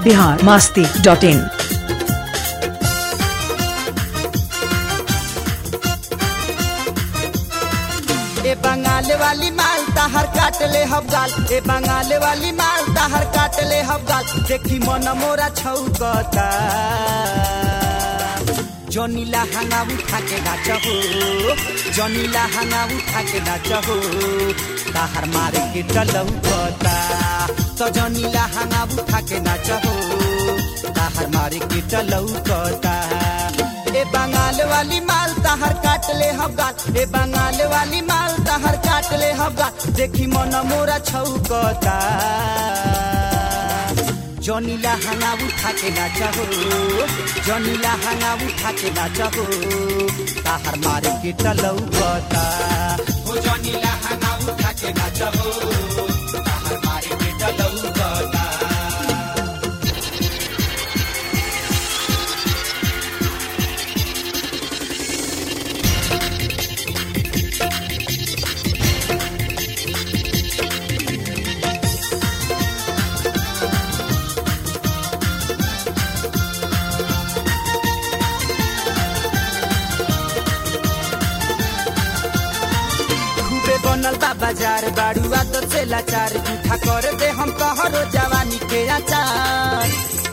Bihar Masti dot in ए बंगाल वाली माल तहर काट ले हबगाल ए बंगाल वाली माल तहर काट ले हबगाल देखी मन मोरा छौकता जनीला हंगा उठा के नाच हो जनीला हंगा उठा के नाच हो तहर मारे के टलौकता तो जनीला हंगा उठा के नाच हो तहर मारे के टलौकता ए बंगाल वाली माल तहर काट ले हबगाल ए बंगाल वाली माल तहर काट ले हबगाल देखी मन मोरा छौकता जनीला हंगा उठा के नाच हो जनीला हंगा उठा के नाच हो ताहर मारे के टलौकता हो जनीला हंगा उठा के नाच हो ताहर मारे के टलौकता खूबे बनल बा बाजार बाड़ू आदत से लाचार जूठा कर दे हम तोहरो जवानी के आचार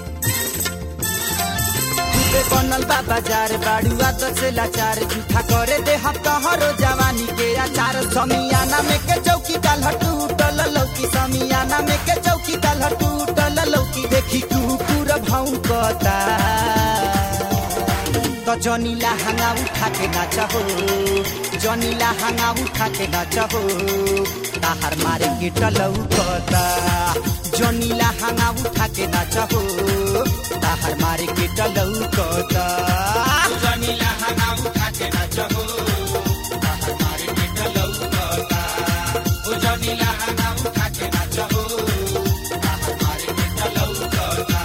खूबे बनल बा बाजार बाड़ू आदत से लाचार जूठा कर दे हम तोहरो जवानी के आचार समियाना में के चौकी काल टूटल लौकी समियाना में के चौकी काल टूटल लौकी देखी कुकुर भौंकता तो जनीला हंगा उठा के नाच हो जनीला हंगा उठा के नाच हो ताहर मारे के टलौकता जनीला हंगा उठा के नाच हो ताहर मारे के टलौकता जनीला हंगा उठा के नाच हो ताहर मारे के टलौकता ओ जनीला हंगा उठा के नाच हो ताहर मारे के टलौकता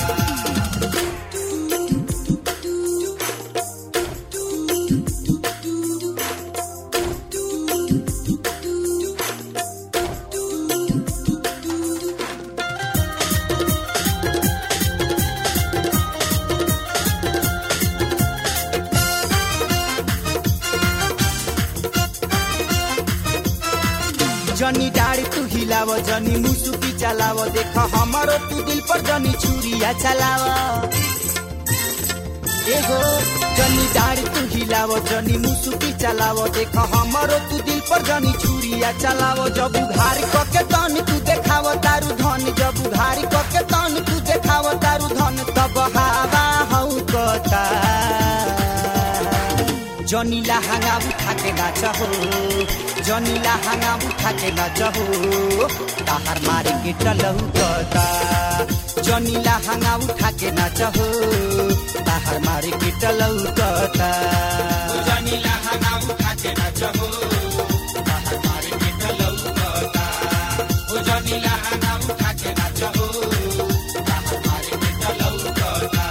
जनी डाड़ी तू हिलाव जनी मुसुकी चलाव देख हमारो तू दिल पर जनी छुरिया चलाव एगो जनी डाड़ी तू हिलाव जनी मुसुकी चलाव देख हमारो तू दिल पर जनी छुरिया चलाव जब उघार कके तन तू देखाव तारू धन जब उघार कके तन तू देखाव तारू धन तब हवा हौ कता जनीला हंगा उठा के नाच हो जनीला हंगा उठा के नाच हो ताहर मारे के टलौकता जनीला हंगा उठा के नाच हो ताहर मारे के टलौकता जनीला हंगा उठा के नाच हो ताहर मारे के टलौकता ओ जनीला हंगा उठा के नाच हो ताहर मारे के टलौकता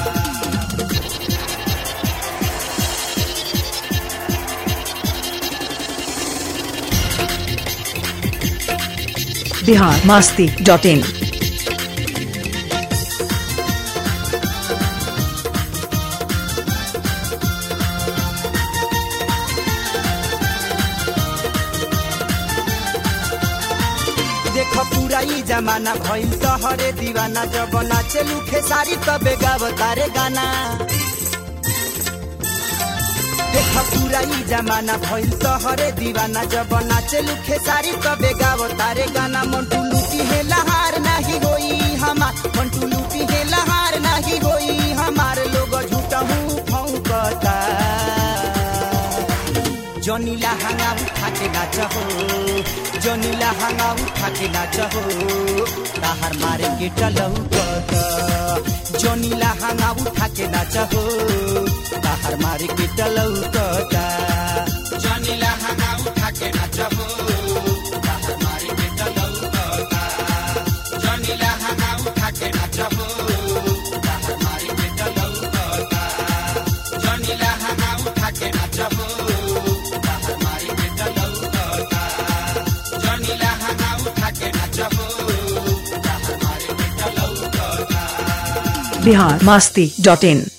बिहार मास्ती डॉट इन देख पूरा ई जमाना भइल तहरे दीवाना जब नाचे लुखे सारी तबे गावतारे गाना देख पूरा ई जमाना भइल तहरे दीवाना जब नाचे लुखे सारी तबे गावतारे गाना मंटू लूटी है लहार नहीं होई हमार मंटू लूटी है लहार नहीं होई हमार लोग झूठा हूँ फौकता जनीला हंगा उठा के नाच हो जनीला हंगा उठा के नाच हो ताहर मारे के टलौकता जनीला हंगा उठा के नाच हो ताहर मारे के टलौकता जनीला हंगा उठा के नाच हो ताहर मारे के टलौकता जनीला हंगा उठा के नाच हो ताहर मारे के टलौकता जनीला हंगा उठा के नाच हो ताहर मारे के टलौकता जनीला हंगा उठा के नाच हो ताहर मारे के टलौकता बिहार मास्ती डॉट इन